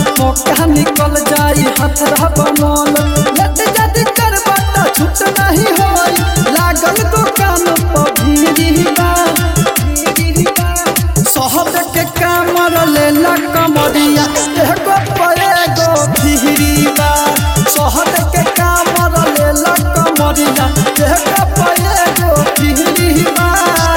मौका निकल जाई हथरा बनल लट जद कर बता छूट नहीं होई लागल दुकान पर भीड़ी बा शहर के कामर लेला कमरिया एगो पे एगो भीड़ी बा शहर के कामर लेला कमरिया एगो पे एगो भीड़ी बा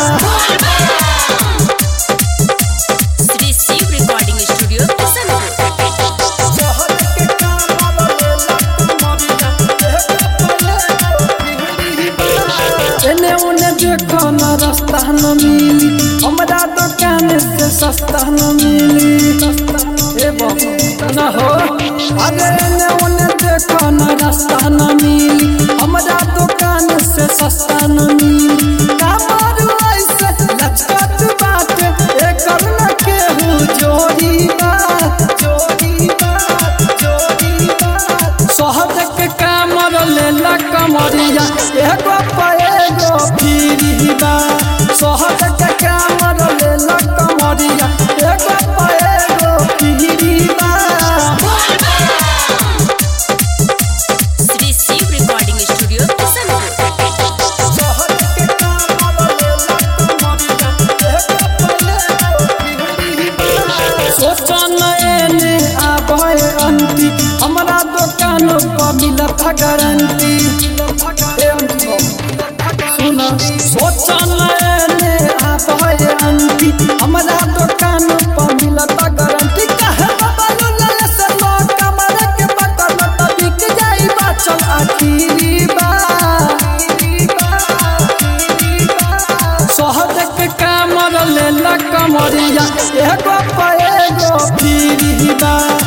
श्री शिव रिकॉर्डिंग स्टूडियो किशनपुर शहर के कामर लेला कमरिया एगो पे एगो भीड़ी बा एने उने देखो न रास्ता न मिली हमरा दुकान से सस्ता न मिली ए बाबू न हो अरे एने उने देखो न रास्ता न मिली हमरा दुकान से सस्ता न मिली कामरू ऐसे लचकत बात एकर न केहू जोड़ी बा जोड़ी बा जोड़ी बा शहर के कामर लेला कमरिया एगो पे एगो फिरी बा शहर के कामर लेला कमरिया एगो पे एगो फिरी बा श्री शिव रिकॉर्डिंग स्टूडियो किशनपुर शहर के कामर लेला कमरिया एगो पे एगो फिरी बा सोचन एने आबे अंती हमरा दुकान पर मिलत गारंटी सुन सोचन एने आबे अंती हमरा दुकान पर मिलत गारंटी कहे बाबू लाल से लो कमर के बटन त बिक जाई बाचल आखिरी बा शहर के कामर लेला कमरिया एगो पे एगो फिरी बा